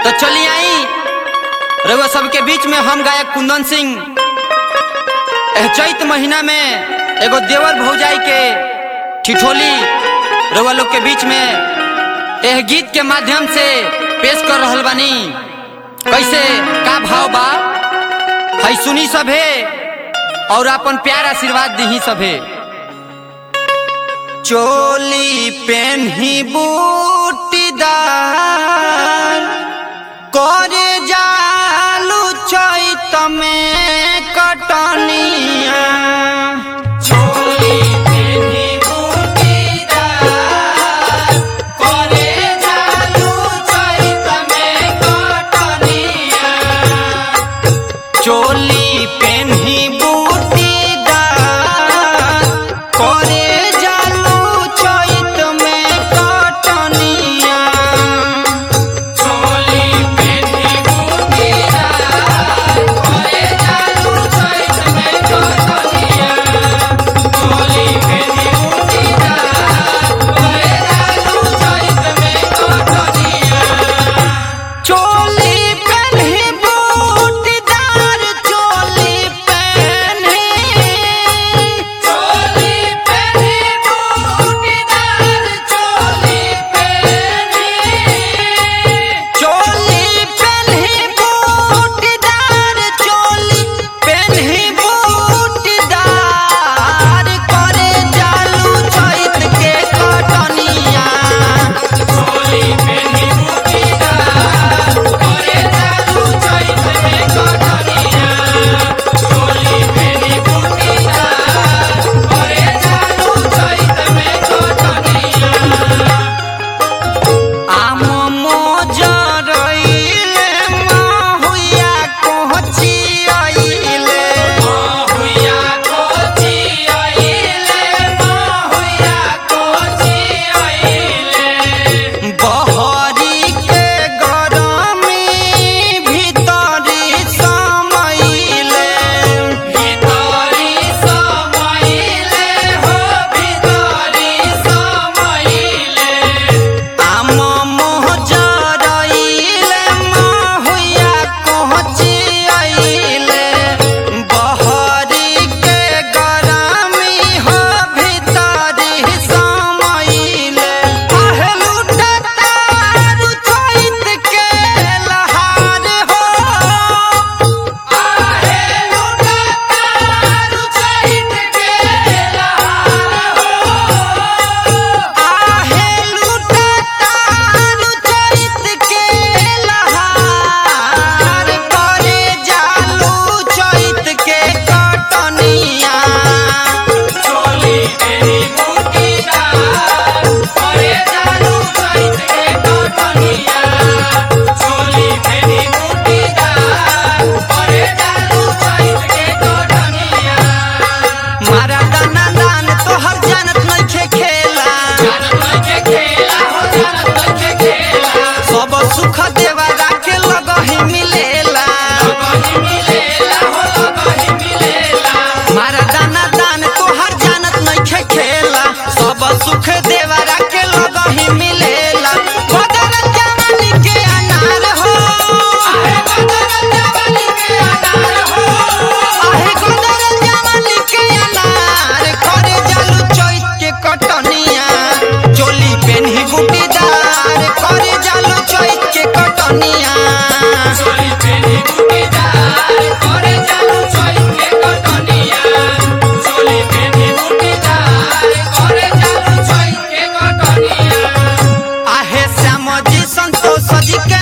तो चली आई रउआ सबके बीच में हम गायक कुंदन सिंह एह चैत महीना में एगो देवर भौजाई के ठिठोली रउआ लोग के बीच में एह गीत के माध्यम से पेश कर रहल बानी कैसे का भाव बा है सुनी सभे और अपन प्यार आशीर्वाद दीही सभे चोली पेन्ही बूटीदार करे जालू चैत में कटनिया चोली पेन्ही बूटीदार करे जालू चैत में कटनिया चोली पेन्ही बूटीदार करे जालू चैत में कटनिया चोली पेन्ही बूटीदार करे जालू चैत में कटनिया चोली पेन्ही बूटीदार करे जालू चैत में कटनिया चोली पेन्ही बूटीदार चोली पेन्ही चोली पेन्ही बूटीदार चोली पेन्ही चोली पेन्ही बूटीदार चोली पेन्ही बूटीदार करे जालू चैत के कटनिया चोली पेन्ही बूटीदार करे जालू चैत में कटनिया चोली पेन्ही बूटीदार करे जालू चैत में कटनिया आम मोजरइले माहुया कोची आइले माहुया कोची आइले माहुया कोची आइले बहरी के गरमी भीतरी समइले भीतरी समइले हो भीतरी समइले आम मोहजरइले माहुया कोची आइले बहरी के गरमी हो भीतरी समइले आहे लुटतारु चैत के लहार हो आहे लुटतारु चैत के लहार हो आहे लुटतारु चैत के लहार करे जालू चैत के कटनिया चोली तेरी बूटीदार करे जालू चैत के कटनिया चोली तेरी बूटीदार करे जालू चैत के कटनिया मारा दाना दान तोहर जानत नइखे खेला जानत नइखे खेला हो जानत नइखे खेला सब सुख देवा राखे लगहि मिलेला लगहि मिलेला हो लगहि मिलेला मारा दाना दान तोहर जानत नइखे खेला सब सुख देवा राखे लगहि मिलेला बदन जवानी के अनार हो आहे बदन जवानी के अनार हो आहे बदन जवानी के अनार करे जालू चैत के कटनिया चोली पेन्ही बूटीदार करे जालू चैत के कटनिया चोली पेन्ही बूटीदार करे जालू चैत के कटनिया चोली पेन्ही बूटीदार करे जालू चैत के कटनिया आहे श्याम जी संतोष जी के